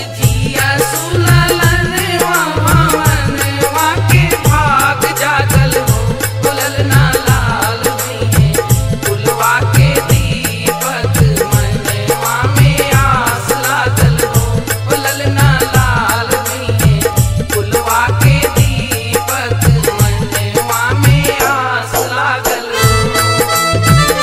जिया सुललनवा भवनवा के भाग जागल हो बोलल ना लाल भइहे फुलवा के दीपक मनवा में आस लागल हो बोलल ना लाल भइहे फुलवा के दीपक मनवा में आस लागल हो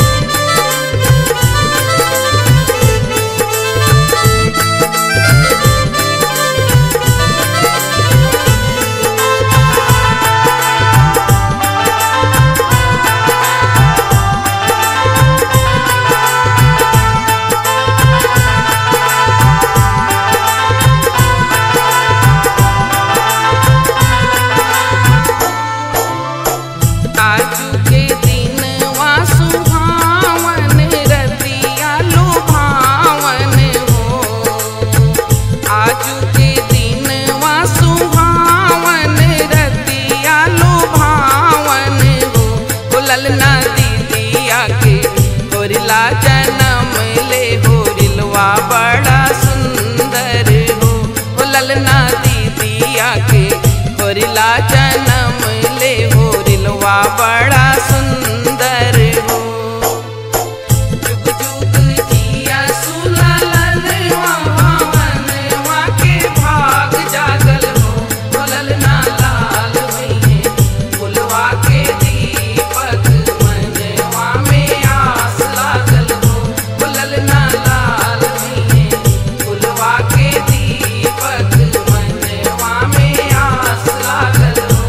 आजू के दिन सुहावन रतिया लुभावन हो आजू के दिन सुहावन रतिया लुभावन हो बोलल ना दीदिया के होरिला जन्म ले होरिलवा बड़ा सुंदर हो बोलल ना दीदिया के होरिला जन्म ले होरिलवा बड़ा सुंदर हो जुग जुग जिया सुललनवा भवनवा के भाग जागल हो बोलल ना लाल भइहे फुलवा के दीपक मनवा में आस लागल हो बोलल ना लाल भइहे फुलवा के दीपक मनवा में आस लागल हो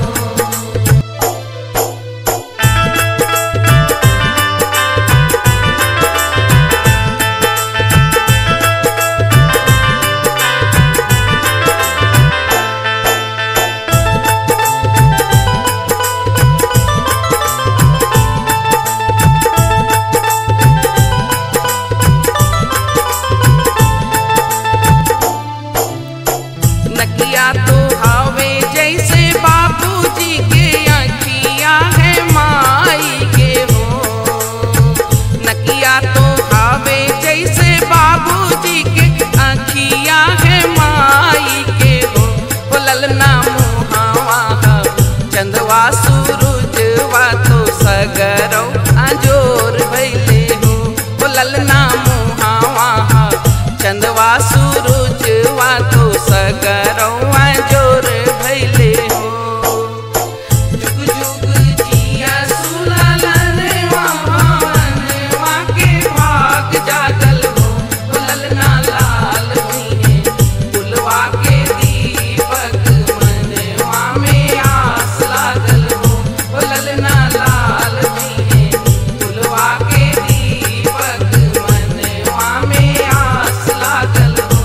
नकिया तो हवे जैसे बाबूजी के अखिया है माई के हो नकिया तो हवे जैसे बाबूजी के अखिया है माई के हो बोलल ना मुहावा ह, चंदवा सूरजवा तो सगरौ अंजोर भैले हो बोलल ना मुहावा ह, चंदवा सूरजवा तो सगरौ अंजोर भैले हो जुग जुग जिया सुललनवा भवनवा के भाग जागल हो बोलल ना लाल भइहे फुलवा के दीपक मनवा में आस लागल हो बोलल ना लाल भइहे फुलवा के दीपक मनवा में आस लागल हो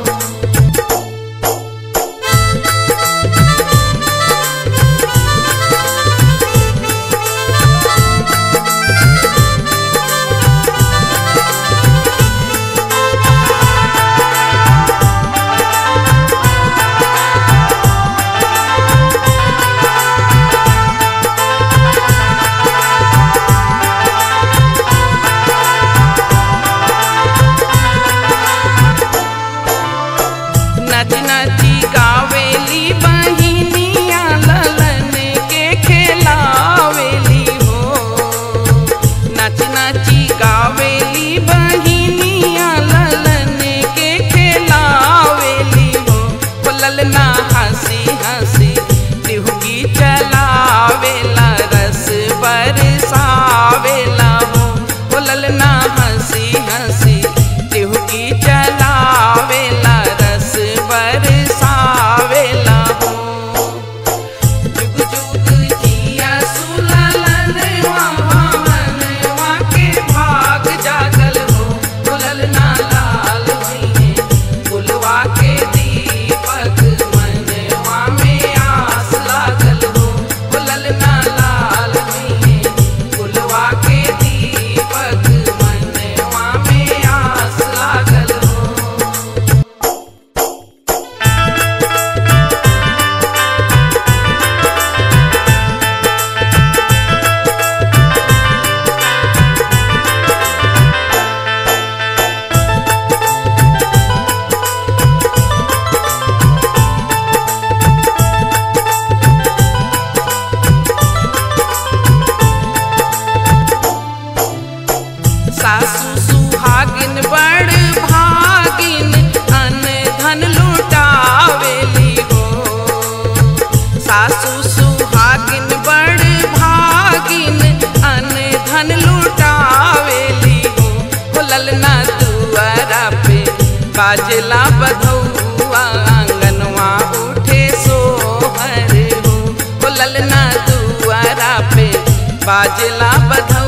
नच नची गावेली बहिनिया ललन के खेलावेली हो नच नची गावेली बहिनिया ललन के खेलावेली हो बोलल ना हंसी हंसी टिहुकी चलावेला रस बरसावेला हो बोलल ना हंसी हंसी टिहुकी चलावेला रस बरसा बाजला बधौआ आंगनवा उठे सोहर हो ओ ललना दुआरा पे बाजला बधौआ